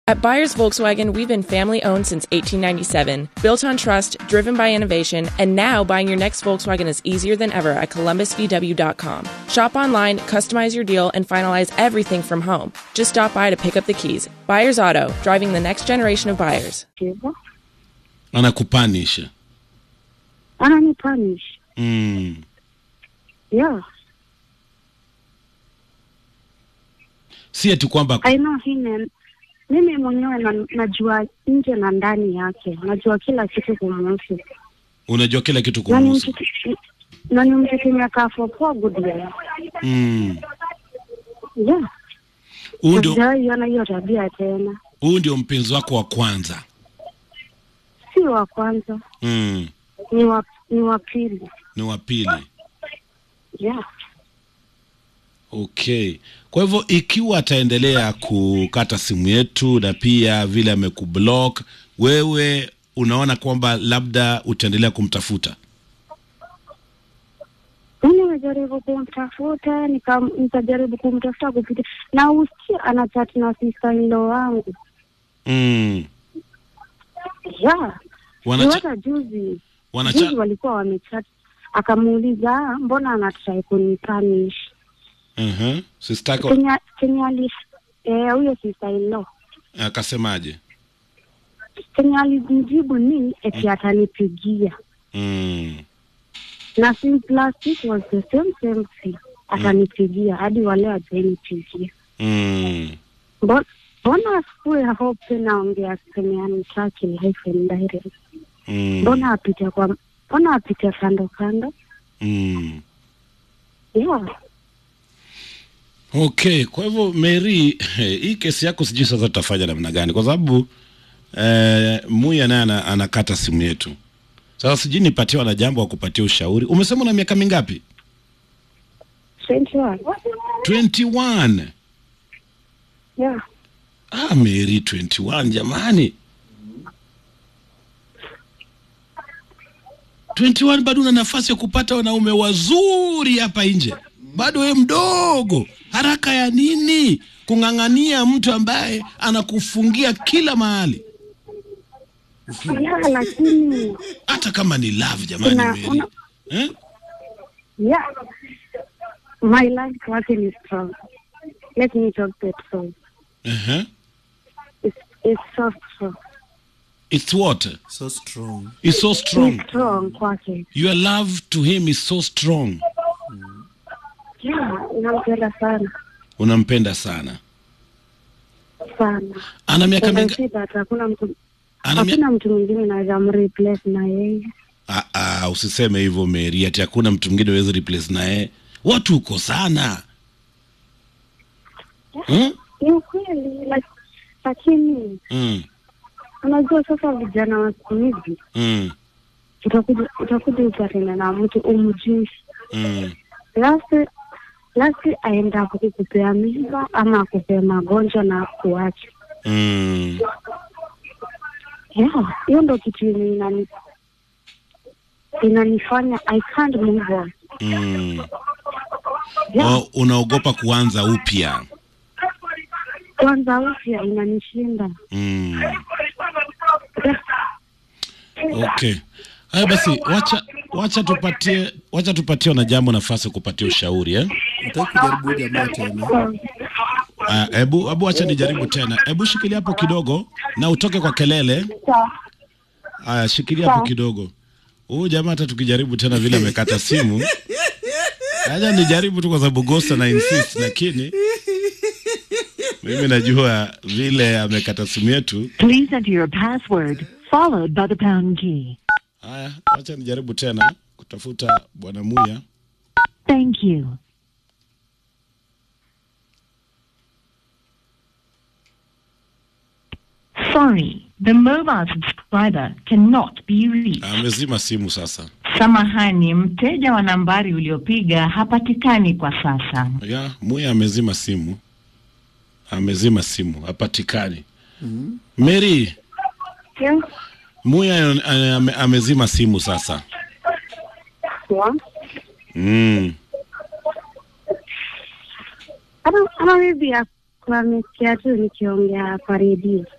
At Buyers Volkswagen, we've been family owned since 1897, built on trust, driven by innovation, and now buying your next Volkswagen is easier than ever at columbusvw.com. Shop online, customize your deal, and finalize everything from home. Just stop by to pick up the keys. Buyers Auto, driving the next generation of buyers. hivyo anakupanisha ananipanish mm. yeah si ati kwamba I know him mimi mwenyewe na, najua nje na ndani yake najua kila kitu kumuhusu unajua kila kitu na ni kumuhusu mtu na ni mtu tumekaa for four good years mm. yeah huu ndio sijaiona hiyo tabia tena huu ndio mpenzi wako wa kwanza si wa kwanza mm. ni wa ni wa pili ni wa pili yeah okay kwa hivyo ikiwa ataendelea kukata simu yetu na pia vile amekublock wewe unaona kwamba labda utaendelea kumtafuta mimi nimejaribu kumtafuta nika- nikajaribu kumtafuta kupitia na usikia anachati na sister in law wangu mm. yeah Ni Wanacha, hata juzi juzi wanacha, walikuwa wamechat akamuuliza "Ah, mbona anatrai kunipanish uh-huh. sistako kenya kenya ali eh, huyo sister in law akasemaje kenya alimjibu ni eti atanipigia mm. na since last week was the same same thing atanipigia hadi wale ajanipigia Mm. Mbo- mbona asikue hope tena ongea seme anitaki life and direct Mm. mbona apite kwa mbona apite kando kando Mm. yeah okay kwa hivyo mary hii kesi yako sijui sasa tutafanya namna gani kwa sababu eh, muya naye ana, anakata simu yetu sasa sijui nipatiwa na jambo wa kupatia ushauri umesema una miaka mingapi 21 21 yeah ah mary 21 jamani 21 bado una nafasi ya kupata wanaume wazuri hapa nje bado we mdogo haraka ya nini kung'ang'ania mtu ambaye anakufungia kila mahali yeah lakini hata kama ni love jamani Una- Mary. una- eh? yeah my life wake ni strong let me talk that so uh-huh. it's, it's so strong it's what so strong it's so ni strong strong kwake your love to him is so strong yeah nampenda sana unampenda sana sana ana miaka And I minga say that hakuna mtu ana mia... hakuna mtu mwingine naweza mreplace na yeye Ah, ah, usiseme hivyo Mary, ati hakuna mtu mwingine uweze replace naye. Watu uko sana hmm? ni ukweli lak- lakini Mm, unajua sasa vijana wa siku hizi mm, utakuja utakuja upatana na mtu umjui mm. lasi lasi aenda kukupea mimba ama akupea magonjwa na kuacha Mm. yeah hiyo ndo kitu yenye inani inanifanya i can't move on Mm. yeah Oh, unaogopa kuanza upya kwanza upya inanishinda mm. Yeah. Okay. Haya basi, wacha wacha tupatie wacha tupatie na jambo nafasi ya kupatia ushauri eh? nataki kujaribu jamaa tena Ah, Hebu hebu wacha nijaribu tena. Hebu shikilia hapo kidogo na utoke kwa kelele. Aya, shikilia hapo Sawa. kidogo. Huyu jamaa hata tukijaribu tena vile amekata simu. Acha nijaribu tu kwa sababu Ghost na insist lakini mimi najua vile amekata simu yetu. Please enter your password, followed by the pound key. Haya, acha nijaribu tena kutafuta bwana Muya. Thank you. Sorry, the mobile subscriber cannot be reached. Amezima simu sasa. Samahani, mteja wa nambari uliopiga hapatikani kwa sasa. Ya, Muya amezima simu. Amezima simu, hapatikani. Mary, Yeah. Muya eh, ame, amezima simu sasa. Yeah. Mm. ama ama maybe amesikia tu nikiongea kwa redio